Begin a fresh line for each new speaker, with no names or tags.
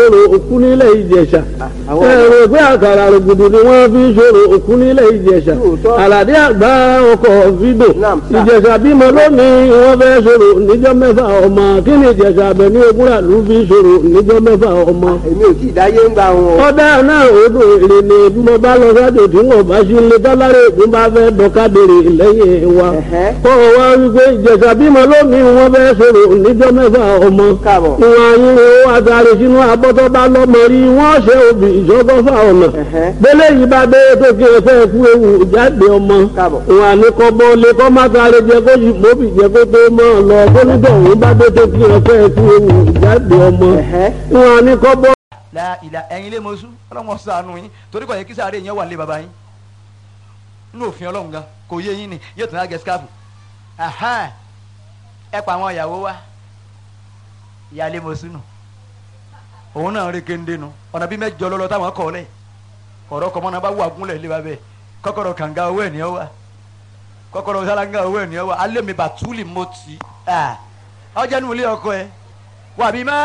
ṣòro òkú nílẹ̀ ìjẹ̀ṣà
àwọn
ẹ̀rọ pé àkàrà rògbòdò ni wọ́n fi ṣòro òkú nílẹ̀ ìjẹ̀ṣà
Lóòótọ́.
àlàdé àgbà ọkọ̀ fídò
Naam, sir.
ìjẹ̀ṣà bímọ lónìí wọ́n fẹ́ ṣòro níjọ́ mẹ́fà ọmọ kí ni ìjẹ̀ṣà abẹ ní ogúnra ló fi ṣòro níjọ́ mẹ́fà ọmọ.
èmi ò tí ì dáyé ń gba wọn o.
ọ̀dà náà odò èrè ni bí mo bá lọ sájò tí wọn bá sí ilé tọ́lárẹ̀ ègún bá fẹ́ dọ́kadèrè lẹ́yìn wa.
Ẹ̀hẹ́.
kọ́ ọ wá wípé ìjẹ̀ṣà bímọ lónìí wọ́n fẹ́ ṣòro níjọ́ mẹ́fà ọmọ.
Káàbọ̀.
ìwọ̀n ayínwó àtàrí sínú abọ́tọ́ bá lọ́mọ rí wọ́n ṣe òbí ìṣọ́gọ́fà ọ̀nà.
Ẹ̀hẹ́.
bẹ́lẹ̀ yìí bá dé tó kí ẹ fẹ́ kú ewu jáde ọmọ.
Káàbọ̀.
ìwọ̀n àníkọ́ bọ́ lé kọ́ má sáré jẹ kó yìí mọ́bì jẹ kó tó mọ́ ọ lọ kó nítorí òun bá dé tó kí ẹ fẹ́ kú ewu jáde ọmọ.
Ẹ̀hẹ́.
ìwọ̀n àníkọ́ bọ́
la ìlà ẹ̀yin lé mọ́sú ọlọ́mọ sànù yín torí kò yẹ kí sáré yẹn wà lé baba yín nínú òfin ọlọ́run gan kò yé yín ni yóò tún á gẹ skáàfù ẹ pa àwọn ìyàwó wa ìyáálé mọ́sú nù òun náà rí kéńdé nu ọ̀nà bí mẹ́jọ lọ́lọ́ táwọn kọ́ lẹ̀ ọ̀rọ̀ kọ́mọ́ náà bá wà gúnlẹ̀ lé babẹ́ kọ́kọ́rọ́ kànga owó ẹ̀ ní ọ wa kọ́kọ́rọ́ sálángà owó ẹ̀ ní ọ wa alẹ́ mi bàtúlì mọ́tì ọjà nù ilé ọkọ ẹ wàbí má.